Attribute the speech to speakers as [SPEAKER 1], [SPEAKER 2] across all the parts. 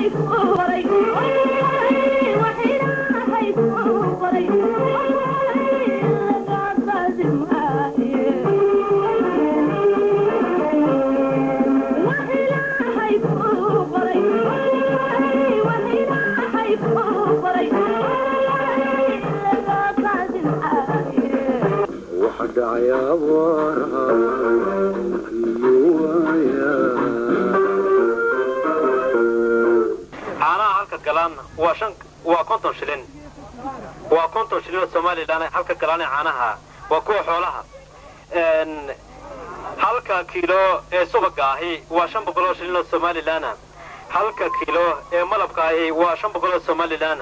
[SPEAKER 1] caanaha halka galaanna waa shan waa konton shilin waa konton shilin oo somalilan halka galaana caanaha waa kuwa xoolaha halka kiilo ee subaga ahi waa shan boqol oo shilin oo somalilana halka kiilo ee malabka ahi waa shan boqol oo somalilana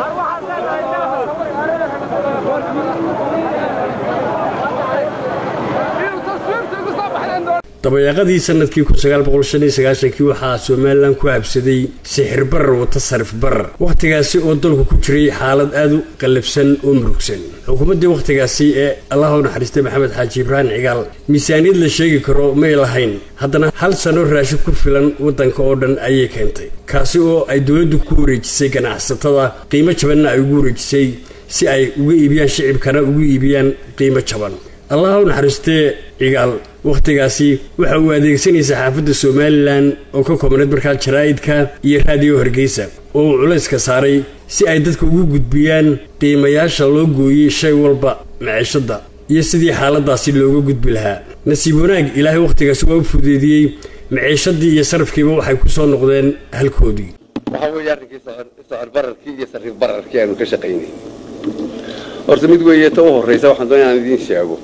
[SPEAKER 2] dabayaaqadii sanadkii kii waxaa somalilan ku habsaday sixir barar wata sarif barar wakhtigaasi oo dalku ku jiray xaalad aad u qallabsan oo murugsan xukuumaddii wakhtigaasi ee allah u naxariistay maxamed xaaji ibraahim cigaal miisaaniyad la sheegi karo may lahayn haddana hal sano raashin ku filan waddanka oo dhan ayay keentay kaasi oo ay dowladdu ku wareejisay ganacsatada qiimo jabanna ay ugu wareejisay si ay uga iibiyaan shicibkana ugu iibiyaan qiimo jaban allah u naxariistee cigaal wakhtigaasi waxa uu adeegsanayay saxaafadda somalilan oo ka koobnayd markaa jaraa'idka iyo raadiyo hargeysa oo uu culayska saaray si ay dadka ugu gudbiyaan qiimayaasha loo gooyey shay walba maciishadda iyo sidii xaaladaasi looga gudbi lahaa nasiib wanaag ilaahay wakhtigaasi waa u fudeediyey maciishadii iyo sarafkiiba waxay ku soo noqdeen halkoodii
[SPEAKER 3] waxaa weeye arrinkii socor bararkii iyo sariif bararkii aanu ka shaqaynay horta mid weeye ta u horraysa waxaan doonay inaan idiin sheego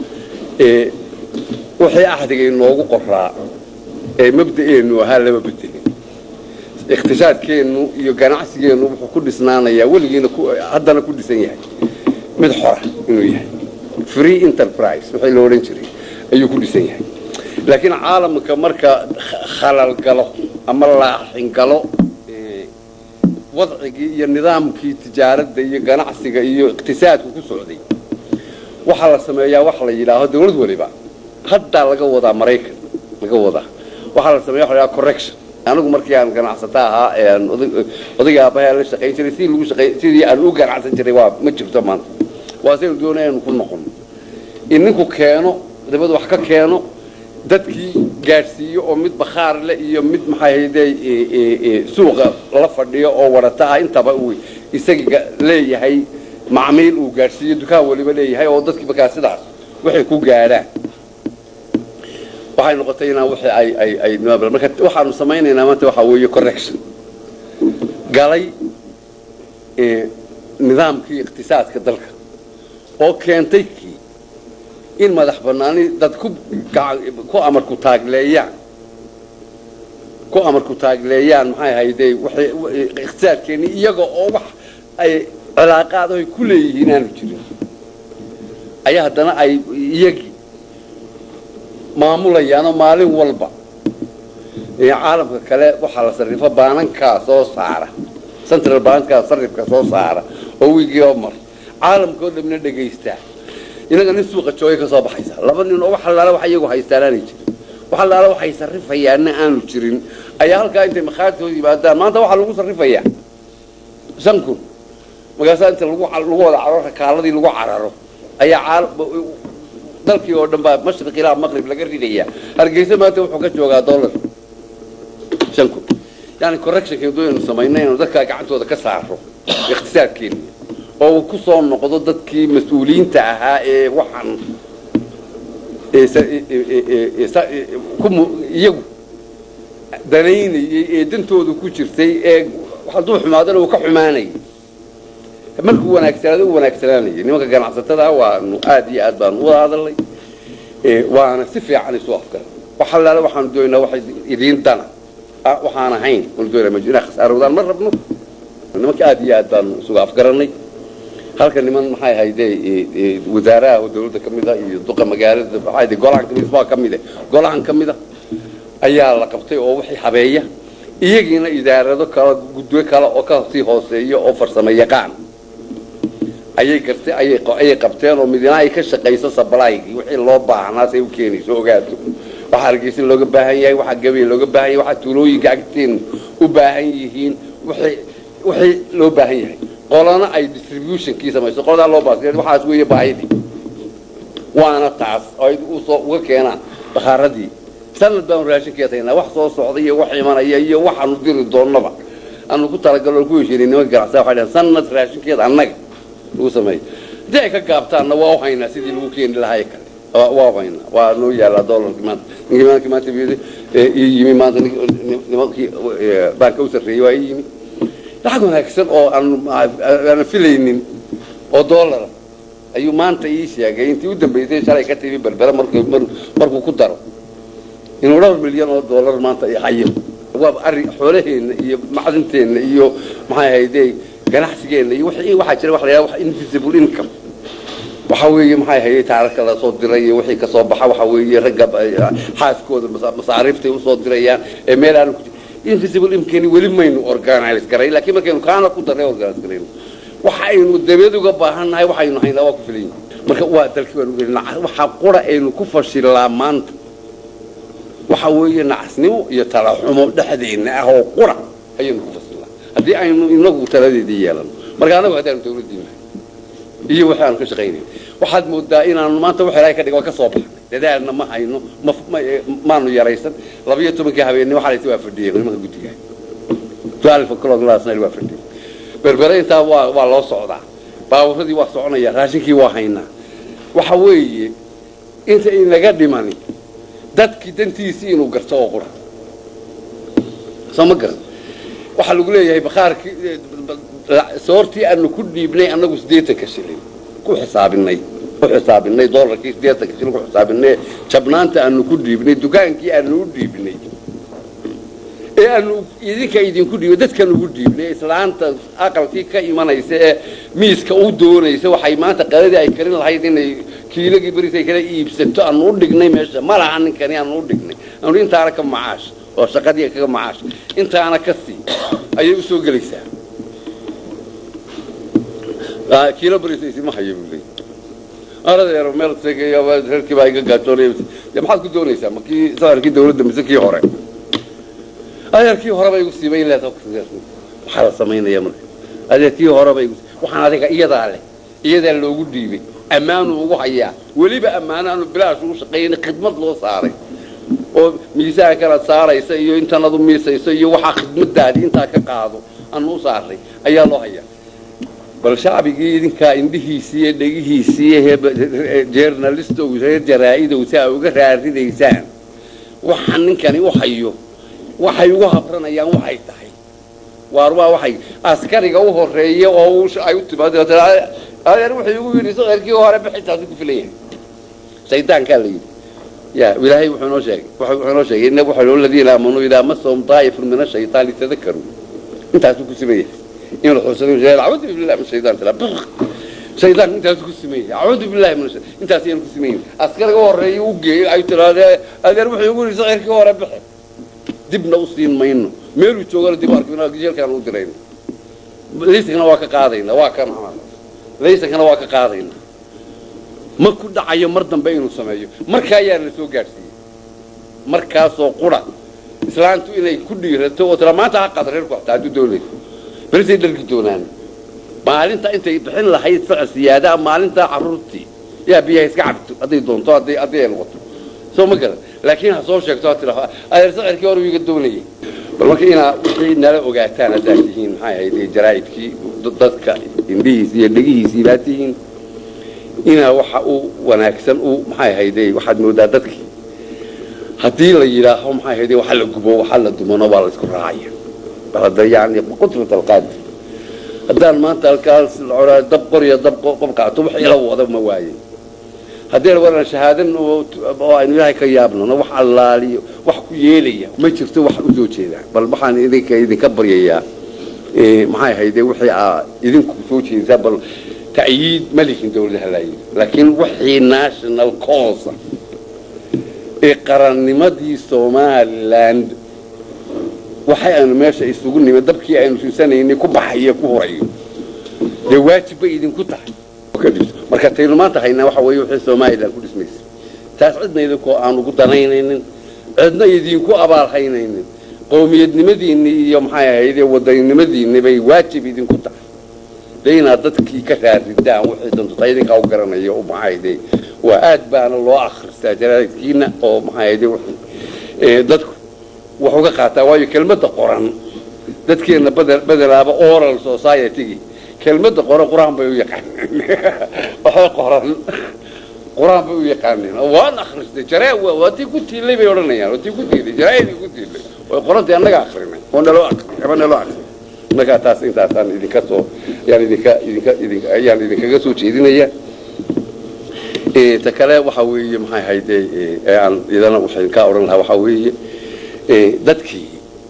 [SPEAKER 3] wixii axdiga inoogu qoraa ee mabda'eennu ahaa lama bedelin ikhtishaadkeennu iyo ganacsigeennu wuxuu ku dhisnaanayaa weligiina haddana ku dhisan yahay mid xora inuu yahay free enterprise wixii la odhan jiray ayuu ku dhisan yahay laakiin caalamka marka khalal galo ama laaxin galo wadcigii iyo nidaamkii tijaaradda iyo ganacsiga iyo iqtisaadku ku socday waxaa la sameeyaa waxa la yidhaaho dawlad waliba haddaa laga wadaa maraykan laga wadaa waxaa la sameeya waxa la yidhaha correction anigu markii aan ganacsata ahaa ee aan odayga aabbahay la shaqayn jiray sidii lagu shaqay sidii aan u ganacsan jiray waa ma jirto maanta waa saynu doonaya innu ku noqono in ninku keeno dabad wax ka keeno dadkii gaadhsiiyo oo mid bakhaar leh iyo mid maxaahayde suuqa la fadhiyo oo warata ah intaba uu isaga leeyahay macmiil uu gaadhsiiyo dukaan waliba leeyahay oo dadkii markaa sidaas waxay ku gaadhaan waxay noqotay inaan wixii ay ay ay marka waxaanu samaynaynaa maanta waxaa weeye correction galay nidaamkii iqtisaadka dalka oo keentay kii in madax bannaani dad ku ku amarku taagleeyaan ku amarku taagleeyaan maxay hayday waxay iqtisaadkeeni iyaga oo wax ay cilaaqaad ay ku leeyihiin aanu jirin ayaa haddana ay iyagii maamulayaanoo maalin walba caalamka kale waxaa la sarrifo baanankaa soo saara central baankaa sarrifka soo saara oo wiigii oo mar caalamka oo dhamna dhegaystaa inaga nin suuqa joogay ka soo baxaysa laba nin oo wax allaala wax iyagu haystaanaanay jirin wax allaala waxay sarrifayaanna aanu jirin ayaa halkaa intay makhaartooda yimaadaan maanta waxaa lagu sarrifayaa shan kun markaasaa inta lagu lagu wada cararo rakaaladii lagu cararo ayaa dalkii oo dhan baa mashriq ilaa maqrib laga ridayaa hargeysa maanta wuxuu ka joogaa dollar shan kun yani correctionka doonaynu samayno inaynu dadkaa gacantooda ka saaro ikhtisaarkeena oo uu ku soo noqdo dadkii mas-uuliyiinta ahaa ee waxaan iyagu danaynayey ee dantooda ku jirtay ee hadduu xumaadana uu ka xumaanayay markuu wanaagsanaado u wanaagsanaanayay nimanka ganacsatada waanu aad iyo aad baanu wada hadalnay waana si fiican isu afgaran wax allaale waxaanu doonaynaa waxay idiin dana waxaan ahayn waanu doonaa inaa khasaarowdaan ma rabno nimanka aad iyo aad baanu isugu afgarannay halka niman maxay hayde wasaaraha oo dawladda ka mid a iyo duqa magaalada maxay golahan kamid isbaa ka mid golahan ka mid a ayaa la qabtay oo wixii habeeya iyagiina idaarado kala gudwe kale oo ka sii hooseeya oo farsamo yaqaan ayay gartay ayay qabteen oo midina ay ka shaqayso sablaygii wixii loo baahnaa say u keenayso ogaato waxaa hargeysa looga baahan yahay waxaa gabey looga baahan yahay waxaa tuulooyinka agteen u baahan yihiin wixii wixii loo baahan yahay qolana ay distributionkii samayso qoladaa loo baas waxaas weeye baahidii waana taas oo ay usoo uga keenaan bakaaradii sanad baanu raashinkeed haynaa wax soo socda iyo wax imanaya iyo waxaanu diri doonnaba aanu ku talagalo ku heshiinay nimanka ganacsatada waxay dhahan sanad raashinkeed annaga lagu sameeyo haddii ay ka gaabtaanna waa u haynaa sidii lagu keeni lahaa ee kale waa u haynaa waa noo yaallaa doolarkii maanta ninkii maanta maanta ii yimi maanta nimankii baanka u sarreeyey waa ii yimi lacag wanaagsan oo aanan filaynin oo doolara ayuu maanta ii sheegay intii u dambaysay shalay ka timi berbere markuu ku daro inuu dhowr milyan oo doolar maanta hayo waa arrin xoolaheenna iyo macdinteenna iyo maxay ahayde ganacsigeenna iyo waxaa jira waxa la yidhaha invisible income waxa weeye maxay ahayde taararka la soo diray iyo wixii ka soo baxa waxa weeye ragga xaaskooda masaariiftay usoo dirayaan ee meel aanu ku invisible income weli maynu organize garay laakiin markaynu kaana ku darray organize garayno waxa aynu dabeed uga baahannahay waxaynu haynaa waa ku filan yihin marka waa dalkii baanu gelin waxa qura aynu ku fashilaa maanta waxa weeye nacasnimo iyo talaxumo dhexdeenna ah oo qura ayaynu ku fasilnaa haddii aynu inagu taladeedii yeelano marka anagu haddaanu dawladdii nahay iyo wixii aanu ka shaqaynay waxaad moodaa inaanu maanta wax ilaahay ka dhigo ka soo baxnay dadaalna ma hayno maanu yaraysan labiyo tobankii habeenni waxaa laysi waa fadhiyeen nimanka guddiga twelve o'clock last night waa fadhiyeen berbere intaa waa waa loo socdaa baaburadii waa soconaya raashinkii waa haynaa waxa weeye inta inaga dhimani dadkii dantiisii inuu garto oo qura soo ma garan waxaa lagu leeyahay bakhaarkii soortii aanu ku dhiibnay annagu siddeetanka shilin ku xisaabinay ku xisaabinay doolarkii siddeetanka shilin ku xisaabinay jabnaanta aanu ku dhiibnay dukaankii aanu u dhiibnay ee aanu idinka idinku dhiibay dadkan ugu dhiibnay islaanta aqalkii ka imanaysa ee miiska u doonaysa waxay maanta qadadii ay karin lahayd inay kiilagii berisay kala iibsato aanu u dhignay meesha ma laha ninkani aanu u dhignay aanu intaana ka macaash oo shaqadii kaga macaash intaana ka sii ayay usoo gelaysaa kiilo berisaysi ma hayo buu leeyay aradeero meel tegayo reerkii baa iga gaajoonaya maxaad ku doonaysaa ma kii saarkii dawladda mise kii hore adeerkii horeba igu siibay leedahay waxaa la samaynaya marka adeerkii horeba igu waxaan adiga iyadaa leh iyadaa loogu dhiibay ammaanuu ugu hayaa weliba ammaano aanu bilaash ugu shaqaynay khidmad loo saaray oo miisaan kalaad saaraysa iyo intanadu miisayso iyo waxaa khidmadaadii intaa ka qaado aanu u saaray ayaa loo hayaa bal shacbigii idinkaa indhihiisii iyo dhegihiisii jeernalistow reer jaraa-idow si aa uga raaridaysaan waxa ninkani u hayo waxay ugu habranayaan waxay tahay waar waa waxay askariga u horeeya oo ay u timaado adeer wuxuu igu yidhi saqarkii hore bixintaasi ku filan yahay shaydaankaa la yidhi ya ilaahay wuxuu noo sheegay wuxuu noo sheegay inna wuxuu aladiina aamanuu idaa masahum daa'ifun min ashaytaani tadakaruu intaasuu ku siman yahay in la xuusado acuudu billahi min shaytaan tala shaydaan intaasuu ku siman yahay acuudu billahi min shaytaan intaas ayaan ku siman yahay askariga u horeeya u geeyey ay tirahdee adeer wuxuu igu yidhi saqarkii hore bixi dibna u siin mayno meeluu joogana dib arkina jeelkaan u dirayna laysankana waa ka qaadayna waa kan laysankana waa ka qaadayna ma ku dhacayo mar dambe inuu sameeyo markaa ayaa la soo gaadhsiiyey markaasoo qura islaantu inay ku dhiirato oo tira maanta ha qaad reerku xataa hadduu doonayso berisay dharki doonaan maalinta intay bixin lahayd socod siyaadaa maalintaa carruurtii yaa biyaha iska cabto hadday doonto hadday hadday ay noqoto soo ma garan laakiin ha soo sheegto ha tira adeer sacirkii hore iga doonayay bal marka inaa wixii nala ogaataan haddaad tihiin maxay ahayd jaraa'idkii dadka indhihiisi iyo dhegihiisii baad tihiin inaa waxa u wanaagsan u maxay ahayde waxaad moodaa dadkii haddii la yidhaaho maxay ahayde waxa la gubo waxa la dumano waa la isku raacaya balada yani qudrat alqaadir haddaan maanta halkaas dab qoriya dab qof qaato wax ila wada ma waaye haddii waran shahaadan oo aynu ilaahay ka yaabnano wax allaaliyo wax ku yeelaya ma jirto wax u soo jeedaan bal waxaan idinka idinka baryayaa maxay ahayde wixii aa idinku soo jeedisaan bal ta'yiid ma lihin dawladaha laayid laakiin wixii national cause ee qarannimadii somaliland waxay aynu meesha isugu nimid dabkii aynu siisanaynay ku baxayo ku horayo dee waajib bay idinku tahay marka taynu maanta haynaa waxa weeye wixii somaliland ku dhismaysa taas cidna idinkoo aan ugu danaynaynin cidna idinku abaalhaynaynin qowmiyadnimadiinni iyo maxay ahayde wadaninimadiinni bay waajib idinku tahay de inaad dadkii ka raaridaan waxay dantuta idinkaa u garanaya u maxayde waa aad baana loo akhristaa jaraa'idkiina oo maxayde dadku wax uga qaataa waayo kelmadda qoran dadkeenna bedelaaba oral society-gi kelmadda qoran qur-aan bay u yaqaaneen waxay qoran qur-aan bay u yaqaaneen waan akhristay jaraa waa tii ku tiilay bay odhanayaan waa tii ku tiilay jaraa'idii ku tiilay way qorantay annaga akrinay oo naloo akrinay ama naloo akrinay markaa taas intaasaan idinka soo yaan idinka idinka idinka ayaan idinkaga soo jeedinaya ta kale waxa weeye maxay hayde ee aan idana waxaan ka odhan lahaa waxaa weeye dadkii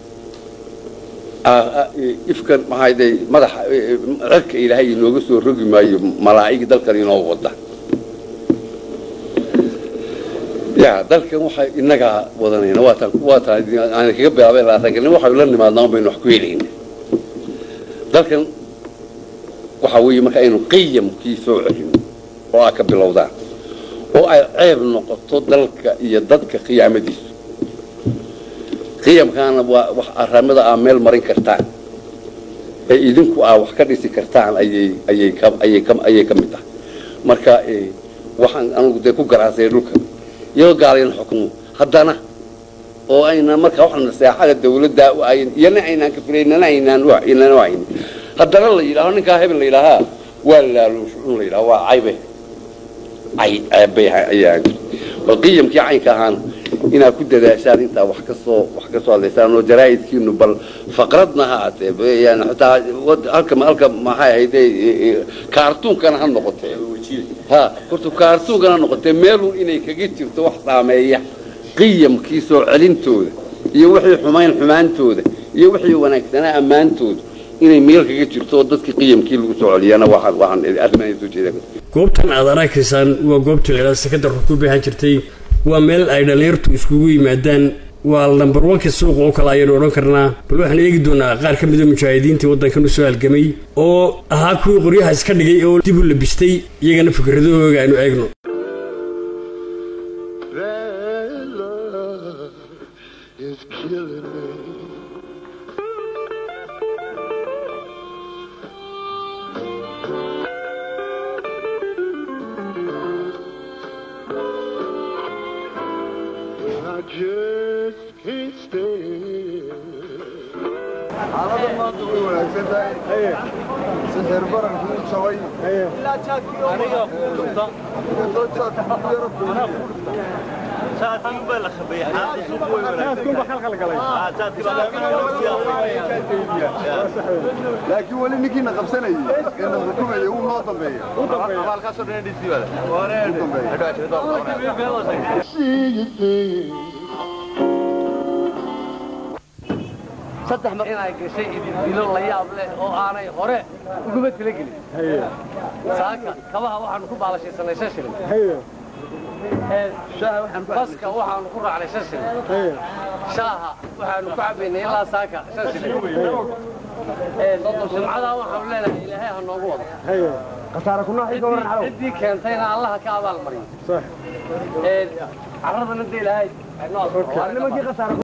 [SPEAKER 3] ifkan maxayde madaxa cirka ilaahay inooga soo rogi maayo malaa'ig dalkan inoo wada ya dalkan waxa inagaa wadanayna waataan waataan aan kaga bilaabay laatankan waxaynu la nimaadnaa baynu wax ku helayna dalkan waxa weeye marka aynu qiyamkii soo celino oo aa ka bilowdaan oo ay ceeb noqoto dalka iyo dadka qiyaamadiisu qiyamkaana waa wax aramada aa meel marin kartaan ee idinku aa wax ka dhisi kartaan ayay ayay ka ayay ka ayay ka mid tahay marka waxaan anugu dee ku garaasay dhulka iyadoo gaalayna xukumo haddana oo ayna marka waxna seexada dawladda u ayn iyana aynaan ka filaynana aynaan inana ayn haddana la yidhaaho ninkaa hebel la yidhaahaa waa laaluush un la yidhaho waa caybe cay ceebbay ayaan bal qiyamkii caynka ahaana inaad ku dadaashaan intaa wax ka soo wax ka soo hadlaysaan oo jaraa'idkiinu bal faqradna ha aatee yani xitaa halka halka maxay ahayde kaartuunkana ha noqotee ha horta kaartuunkana ha noqotee meelun inay kaga jirto wax saameeya qiyamkii soo celintooda iyo wixii xumayn xumaantooda iyo wixii wanaagsanaa ammaantooda inay meel kaga jirto oo dadkii qiyamkii lagu soo celiyana waxaan waxaan arrimahan soo jeeda
[SPEAKER 2] goobtan aad arakaysaan waa goobta laydhaha sekada rukuubi ahaan jirtay waa meel ay dhallinyartu iskugu yimaadaan waa lambar wanka suuqa oo kale ayaynu odhan karnaa bal waxaan eegi doonaa qaar ka mida mujaahidiintii waddankan u soo halgamay oo ahaa kuwii qoryaha iska dhigay oo dib u labistay iyagana fikradahooga aynu eegno
[SPEAKER 4] xaalada maanta way wanaagsan tahay sixir baranku u jabay laakiin weli ninkiina qabsanayay ee na xukumayay wuu noo dambeeya
[SPEAKER 5] saddex mar inay gashay idindilo la yaab leh oo aanay hore uguma talagelin saaka kabaha waxaanu ku baalashaysanay shan shilin baska waxaanu ku raacnay shan shilin shaaha waxaanu ku cabaynay ilaa saaka shan shilin jimcadaa waxaanu leenahay ilaahay ha noogu wado ciddii keentayna allaha ka abaal mariyo caradana de ilaahay